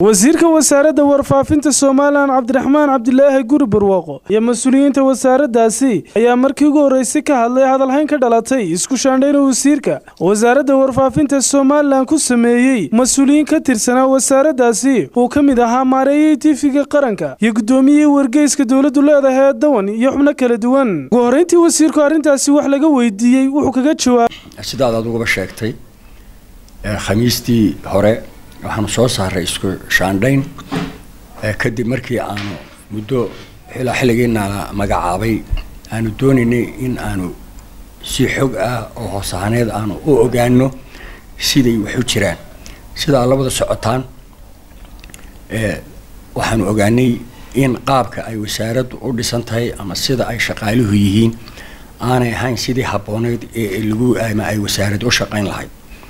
wasiirka wasaaradda warfaafinta somalilan cabdiraxmaan cabdilaahi guri barwaaqo iyo mas-uuliyiinta wasaaraddaasi ayaa markii ugu horreysay ka hadlay hadalhayn ka dhalatay isku shaandhayna wasiirka wasaaradda warfaafinta somalilan ku sameeyey mas-uuliyiin ka tirsanaa wasaaraddaasi uu ka mid ahaa maareeyey tiifiga qaranka iyo guddoomiyihii wargeyska dowladdu leedahay ee dawan iyo xubno kala duwan ugu horreyntii wasiirku arrintaasi wax laga weydiiyey wuxuu kaga jawaabay sidaad adugaba sheegtay khamiistii hore waxaanu soo saaray isku shaandhayn kadib markii aanu muddo ilaa xilligiina la magacaabay aanu doonaynay in aanu si xog ah oo hoosahaaneed aanu u ogaano siday wax u jiraan sidaa labada socotaan waxaanu ogaanay in qaabka ay wasaaraddu u dhisan tahay ama sida ay shaqaaluhu yihiin aanay ahayn sidii habbooneyd ee lagu ama ay wasaaraddu u shaqayn lahayd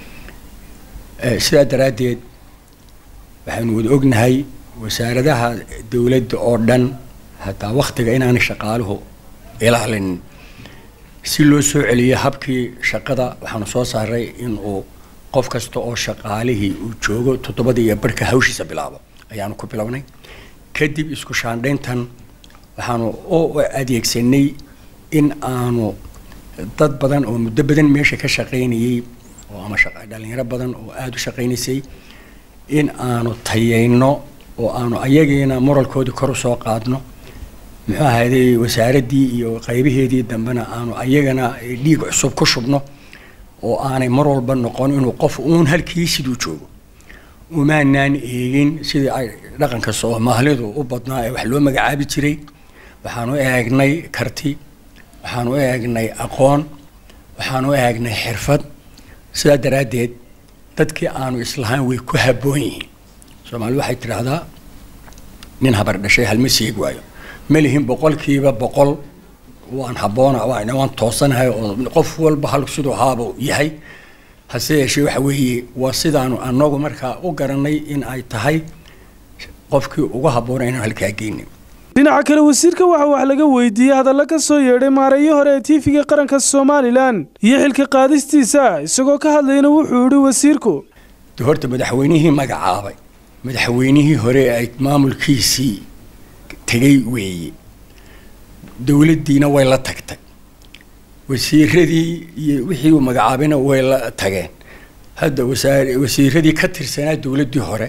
sidaa daraaddeed waxaynu wada ognahay wasaaradaha dowladda oo dhan hataa waktiga inaanay shaqaaluhu ilaalinin si loo soo celiyo habkii shaqada waxaanu soo saaray in uu qof kasta oo shaqaalihii uu joogo toddobadii iyo barhka hawshiisa bilaabo ayaanu ku bilownay kadib isku shaandhayntan waxaanu u adeegsanay in aanu dad badan oo muddo badan meesha ka shaqaynayay oo ama dhalinyaro badan oo aada u shaqaynaysay in aanu tayayno oo aanu ayagiina moralkoodii kor usoo qaadno muxuu ahayday wasaaraddii iyo qaybaheedii dambena aanu ayagana dhiig cusub ku shubno oo aanay mar walba noqon inuu qof uun halkii siduu joogo umaanaan eegin sidii ay dhaqanka soomaalidu u badnaa ee wax loo magacaabi jiray waxaanu eegnay karti waxaanu eegnay aqoon waxaanu eegnay xirfad sidaa daraaddeed dadkii aanu islahaan way ku habboon yihiin soomaali waxay tidhaahdaa nin habar dhashay halma seeg waayo ma lihin boqolkiiba boqol waan habboona waan toosanahay oo qof walba hal siduu haabuu yahay hase yeeshee waxa weeye waa sidaanu anagu markaa u garanay in ay tahay qofkii ugu habboona inaan halkaa geynin dhinaca kale wasiirka waxa wax laga weydiiyey hadalla ka soo yeedhay maareeyo hore ee tiifiga qaranka somalilan iyo xilka qaadistiisa isagoo ka hadlayna wuxuu yihi wasiirku de horta madaxweynihii magacaabay madaxweynihii hore ay maamulkiisii tegay weeye dowladdiina way la tagtay wasiiradii iyo wixii uu magacaabayna way la tageen hadda wasaar wasiiradii ka tirsanaa dowladdii hore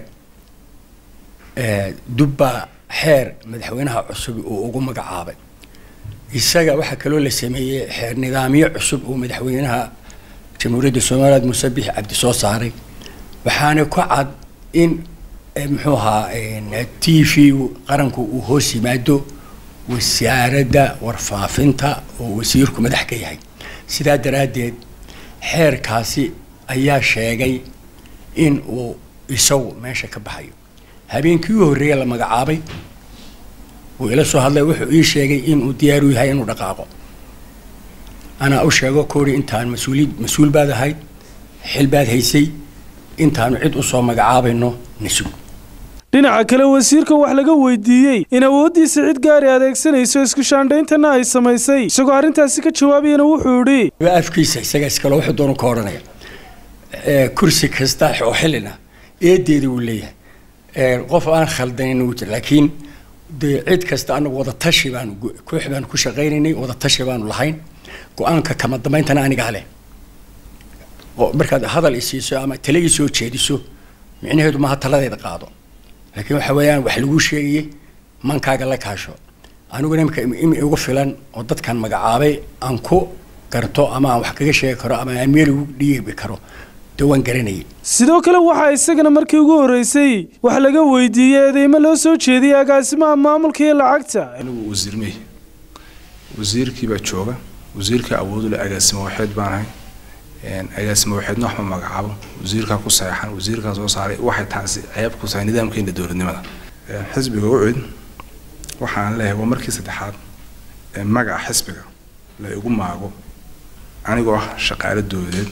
dubbaa xeer madaxweynaha cusub uu ugu magacaabay isaga waxaa kaloo la sameeyey xeer nidaamyo cusub uu madaxweynaha jamhuuriyadda somaliland muuse bixi cabdi soo saaray waxaana ku cad in muxuu ahaa t v qaranku uu hoos yimaado wasaaradda warfaafinta oo wasiirku madax ka yahay sidaa daraaddeed xeerkaasi ayaa sheegay in uu isagu meesha ka baxayo habeenkii u horreeya la magacaabay wuu ila soo hadlay wuxuu ii sheegay inuu diyaaru yahay inuu dhaqaaqo anaa u sheego koori intaan mas-uuli mas-uul baad ahayd xil baad haysay intaanu cid usoo magacaabayno nasug dhinaca kale wasiirka wax laga weydiiyey in awooddiisa cid gaari adeegsanayso isku shaandhayntana ay samaysay isagoo arrintaasi ka jawaabayana wuxuu idhi afkiisa isaga iskale wuxuu doonu ka odhanaya kursi kasta oo xilina eedeeda wuu leeyahay qof aan khaldanin wuu jira laakiin dee cid kasta anagu wadatashi baanu koox baanu ku shaqaynaynay wadatashi baanu lahayn go-aanka kama dambayntana anigaa leh markaad hadal isiiso ama tale ii soo jeediso micnaheedu maaha taladeeda qaado laakiin waxa weeyaan wax laguu sheegayay mankaaga la kaasho aniguna imika imi igu filan oo dadkan magacaabay aan ku garto ama aan wax kaga sheegi karo ama aan meel ugu dhiibi karo dee waan garanayay sidoo kale waxaa isagana markii ugu horreysay wax laga weydiiyey eedeymo loo soo jeediyey agaasimaha maamulka iyo lacagta anigu wasiir mey wasiirkii baa jooga wasiirka awoodu le agaasimo waxeed baan ahay agaasimo waxeedna wax ma magacaabo wasiirkaa ku saxeexan wasiirkaa soo saaray waxay taasi ceeb ku tahay nidaamkeena dowladnimada xisbiga ucid waxaan leeyahay waa markii saddexaad ee magaca xisbiga la igu maago anigoo ah shaqaale dowladeed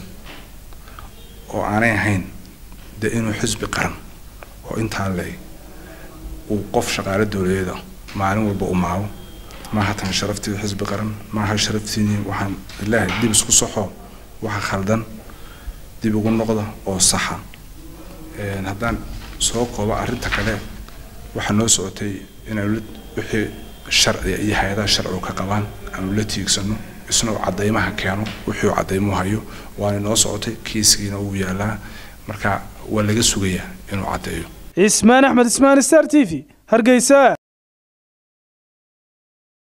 oo aanay ahayn dee inuu xisbi qaran oo intaa leey uu qof shaqaale dowladeeda maalin walba u maago maaha tan sharaftii xisbi qaran maaha sharaftiinii waxaan ilaahay dib isku soxo waxa khaldan dib ugu noqda oo saxa haddaan soo kooba arrinta kale waxaa noo socotay inaanu wixii sharciga iyo hay-adaha sharcigu ka qabaan aanu la tiigsano isna uu cadaymaha keeno wixii uu cadaymuhu hayo waana noo socotay kiiskiina uu yaalaa marka waa laga sugayaa inuu caddeeyo cismaan axmed ismaan star t v hargeysa